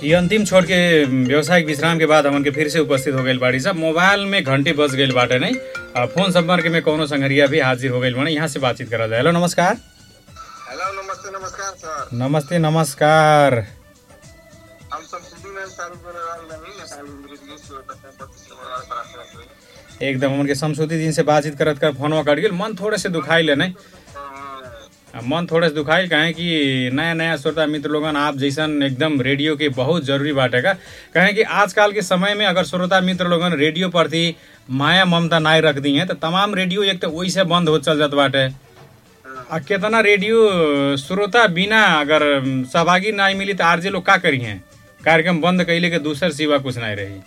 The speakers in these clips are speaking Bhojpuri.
ये अंतिम छोड़ के व्यावसायिक विश्राम के बाद हमन के फिर से उपस्थित हो गई बाड़ी साहब मोबाइल में घंटी बज गई बाटे नहीं आ, फोन संपर्क में कोनो संगरिया भी हाजिर हो गई बने यहाँ से बातचीत करा जाए हेलो नमस्कार हेलो नमस्ते नमस्कार सर नमस्ते नमस्कार हम सब सिटी में चालू कर रहे नहीं ना चालू इंग्लिश के पच्चीस नंबर वाला एकदम हमन के समसूती दिन से बातचीत करत कर फोनवा कट गेल मन थोड़े से दुखाई ले नहीं आ, मन थोड़े से दुखाइल काहे कि नया नया श्रोता मित्र लोगन आप जैसन एकदम रेडियो के बहुत जरूरी बाटे का कहे कि आजकल के समय में अगर श्रोता मित्र लोगन रेडियो प्रति माया ममता नाई रख दी हैं तो तमाम रेडियो एक तो वही से बंद हो चल जात बाटे आ केतना रेडियो श्रोता बिना अगर सहभागी नहीं मिली तो आरजे लोग का करी हैं कार्यक्रम बंद कैले के दूसर सिवा कुछ नहीं रही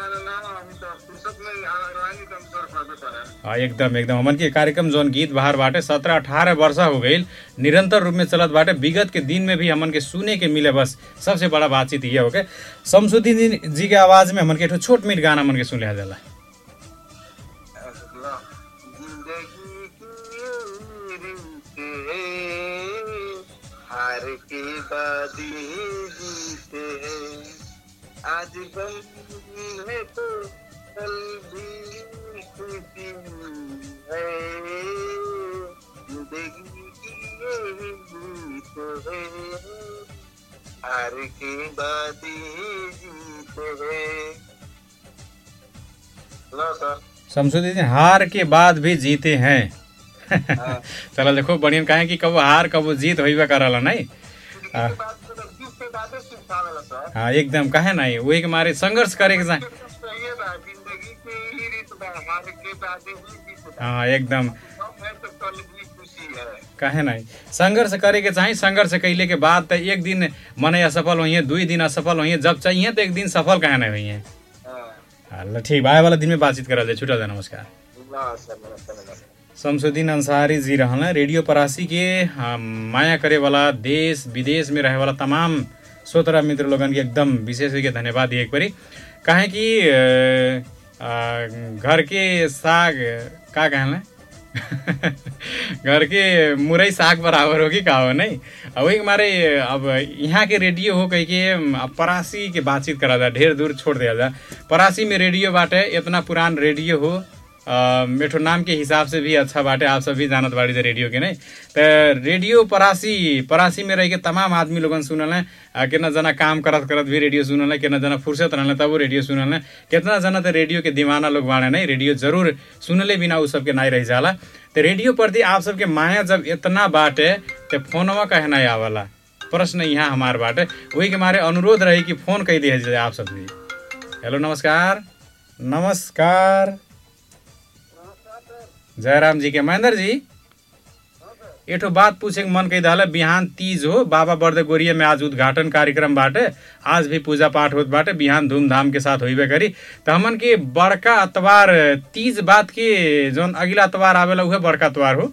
हाँ एकदम एकदम हमन के कार्यक्रम जौन गीत बाहर बाटे सत्रह अठारह वर्ष हो गई निरंतर रूप में चलत बाटे विगत के दिन में भी हमन के सुने के मिले बस सबसे बड़ा बातचीत ये हो के शमसुद्दीन जी के आवाज में हमन के एक छोट मीट गाना हमन के सुन लिया जाला हार के बाद ही जीते हैं आज गम है तो कल भी खुशी है जिंदगी की यही जीत है हार के बाद ही जीते हैं लो सर शमसुद्दीन हार के बाद भी जीते हैं हाँ। चलो देखो बढ़िया कहे कि कबो हार कबो जीत होइबे करला नहीं हाँ। सर हाँ एकदम कहे नहीं वही के मारे संघर्ष करे के चाहे सही बा जिंदगी के ही रीत बा हार के बाद ही जीत बा हाँ एकदम सब है तो कल भी खुशी है कहे नहीं संघर्ष करे के चाही संघर्ष कैले के बाद तो एक दिन मने असफल होइए दुई दिन असफल होइए जब चाहिए तो एक दिन सफल कहे नहीं होइए हाँ हाँ, ठीक आए वाला दिन में बातचीत करा जाए छुटा जाए नमस्कार नमस्कार नमस्कार नमस्कार शमसुद्दीन अंसारी जी रहल हैं रेडियो परासी के हाँ, माया करे वाला देश विदेश में रहे वाला तमाम श्रोता मित्र लोगन के एकदम विशेष के धन्यवाद दिए एक परी काहे कि अ, अ, घर के साग का कहले घर के मुरई साग बराबर होगी का हो नहीं अब वही मारे अब यहाँ के रेडियो हो कह के अब परासी के बातचीत करा जा ढेर दूर छोड़ दिया जा परासी में रेडियो बाटे इतना पुरान रेडियो हो अ, मेठो नाम के हिसाब से भी अच्छा बाटे आप सभी जानत बाड़ी जा रेडियो के नहीं तो रेडियो परासी परासी में रह के तमाम आदमी लोगन सुनल हैं आ, कितना जना काम करत करत भी रेडियो सुनल है कितना जना फुर्सत रहल तब वो रेडियो सुनल है कितना जना तो रेडियो के दीवाना लोग बाड़े नहीं रेडियो जरूर सुनले बिना उ सबके नहीं रह जाला तो रेडियो प्रति आप सबके माया जब इतना बाटे तो फोनवा कहे नहीं आवला प्रश्न यहाँ हमार बाटे वही के मारे अनुरोध रही कि फोन कह दिया जाए आप सब भी हेलो नमस्कार नमस्कार जयराम जी के महेंद्र जी एठो बात पूछे के मन कही दहल बिहान तीज हो बाबा बर्द गोरिया में आज उद्घाटन कार्यक्रम बाटे आज भी पूजा पाठ होत बाटे बिहान धूमधाम के साथ होइबे करी तो हमन के बड़का अतवार तीज बात के जौन अगला अतवार आवेला उहे बड़का अतवार हो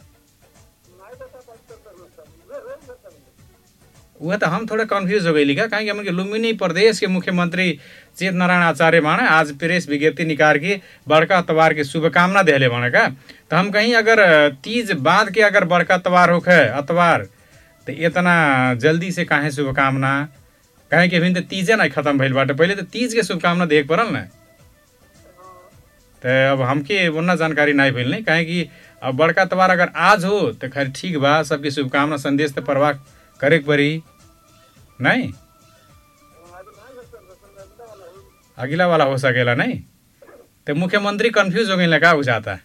वह तो हम थोड़े कंफ्यूज हो गई का काहे कि हमन के लुम्बिनी प्रदेश के मुख्यमंत्री चेत नारायण आचार्य बाणे आज प्रेस विज्ञप्ति निकाल के बड़का अतवार के शुभकामना देले बाणे का तो हम कहीं अगर तीज बाद के अगर बड़का अतवार होखे अतवार तो इतना जल्दी से काहे शुभकामना काहे कि अभी तो तीजे नहीं खत्म भइल बाटे पहले तो तीज के शुभकामना देख पड़ल ना तो अब हमके उतना जानकारी नहीं भइल नहीं काहे कि अब बड़का अतवार अगर आज हो तो खैर ठीक बा सबके शुभकामना संदेश तो परवाह करे के पड़ी नहीं अगला वाला हो सकेला नहीं तो मुख्यमंत्री कंफ्यूज हो गई का बुझाता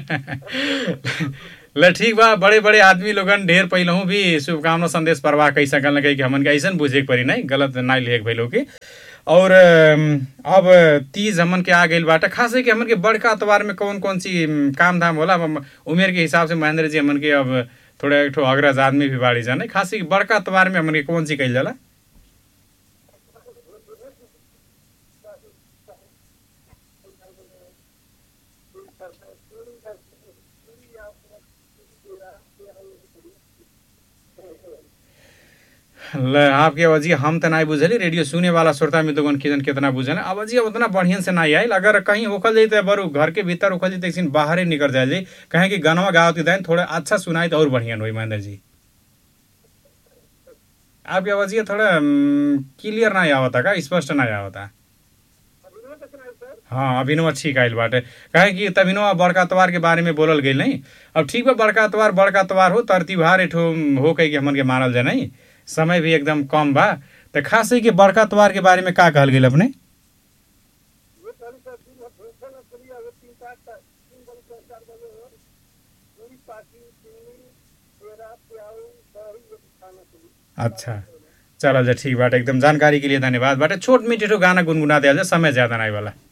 ल ठीक बा बड़े बड़े आदमी लोगन ढेर पहलहू भी शुभकामना संदेश परवाह कही सकल न कही कि हमन के ऐसा बुझे के पड़ी नहीं गलत नहीं लिखे भैलो के और अम, अब तीज हमन के आ गई बाटे खास है कि हमन के बड़का अतवार में कौन कौन सी अम, काम धाम होला अब उमेर के हिसाब से महेंद्र जी हमन के अब थोड़ा एक ठो अग्रज आदमी भी बाड़ी जाने खास है कि बड़का अतवार में हमन के कौन सी कही जाला ल आपके अवजी हम तो नहीं बुझली रेडियो सुने वाला श्रोता मित्रगण किजन कितना बुझल अवजी उतना बढ़िया से नहीं आयल अगर कहीं होखल जाई तो बरू घर के भीतर होखल जाई तो एक बाहर ही निकल जाए कहें कि गानवा गावत के दाइन थोड़ा अच्छा सुनाई तो और बढ़िया होई महेंद्र जी आपकी आवाज़ ये थोड़ा क्लियर नहीं आवता का स्पष्ट नहीं आवता अभिनव कैसे नहीं सर हाँ अभिनव ठीक आइल बाटे काहे कि तभिनवा बड़का त्योहार के बारे में बोलल गई नहीं अब ठीक बा बड़का त्योहार बड़का त्योहार हो तर त्योहार एठो हो कही कि हमन के मानल जाए नहीं समय भी एकदम कम बा तो खास है कि बड़का त्योहार के बारे में का कहल गेल अपने ये कल सर दिन में भूखे न चली अगर तीन चार तीन बजे चार चार बजे हो पूरी पाकी चीनी पेड़ा प्याऊ दही ये खाना चली अच्छा चल जा ठीक बाटे एकदम जानकारी के लिए धन्यवाद बाटे छोट मीठो गाना गुनगुना दिया जाए समय ज़्यादा नहीं वाला